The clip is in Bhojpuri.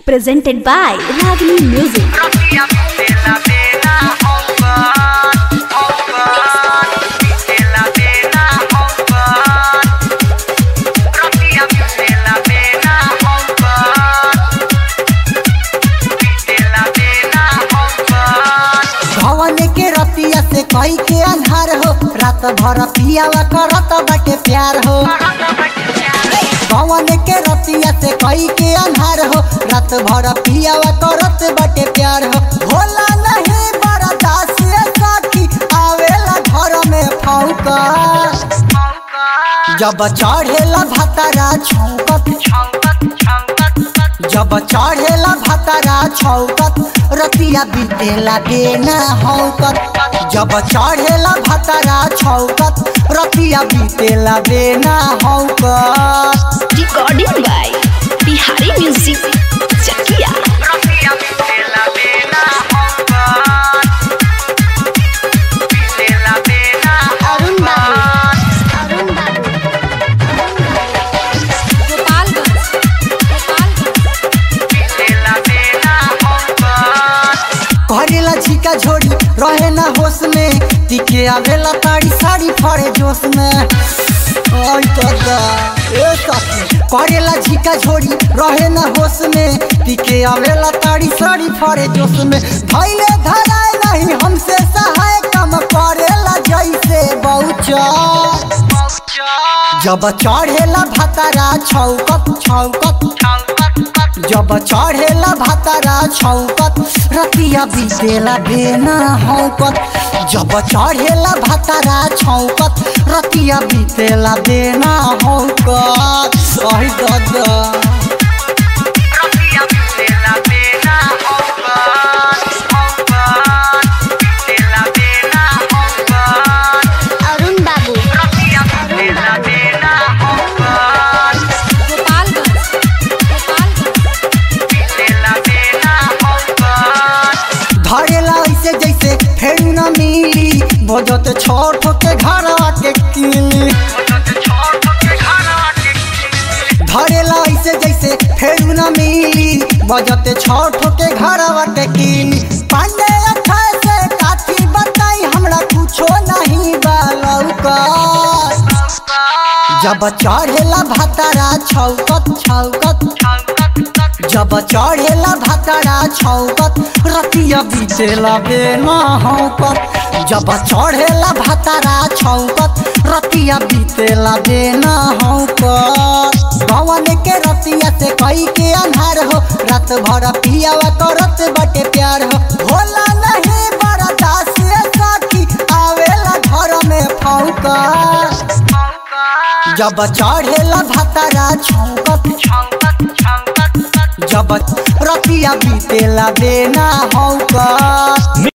presented by Ragini Music. Rossia la vena open, open, la vena open. Rossia la vena open, la vena open. भवन के रतिया से कई के अन्हार हो रात भर पियावा करत बाटे प्यार हो भवन के रतिया से कई के अन्हार हो रात भर पियावा करत बाटे प्यार हो भोला नहीं बड़ा दास साथी आवेला घर में फौका जब चढ़ेला भतारा छौकत जब चढ़ेला भतारा छौकत रतिया बीतेला बेना हौकत जब चढ़ेला भतारा छौकत रतिया बीतेला बेना हौकत Recording by Bihari Music. Chakia. Rossia la vena open, la vena open. la vena open. करेला झिका झोड़ी रहे ना होश में टिके आवेला ताड़ी साड़ी फड़े जोश में ओय दादा ए सखी करेला झिका झोड़ी रहे ना होश में टिके आवेला ताड़ी साड़ी फड़े जोश में धैले धराए नहीं हमसे सहाय कम करेला जैसे बहुचा जब चढ़ेला भतारा छौकत छौकत जब चढ़ेला भतारा छौकत रतिया बीतेला बेना हौकत जब चढ़ेला भतारा छौकत रतिया बीतेला बेना हौकत अहि दादा Rossia la vena open, open. la vena open. Arun Babu. Rossia la vena open. la vena open. धरेला ऐसे जैसे फेर न मिली बजत छोट के घरवा के किली धरेला ऐसे जैसे फेर न मिली बजते छोट के घरवा के किली पांडे अठाए से काठी बताई हमरा कुछो नहीं बालौका जब चढ़ेला भतारा छौकत छौकत जब चढ़ेला भतारा छौकत रतिया बीतेला बेना हौकत जब चढ़ेला भतारा छौकत रतिया बीतेला बेना हौकत भवन के रतिया से कई के अन्हार हो रात भर पियावा करत बटे प्यार हो भोला नहीं बड़ा दास साथी आवेला घर में फौकत जब चढ़ेला भतारा छौकत जब रतिया बीतेला बेना हौकत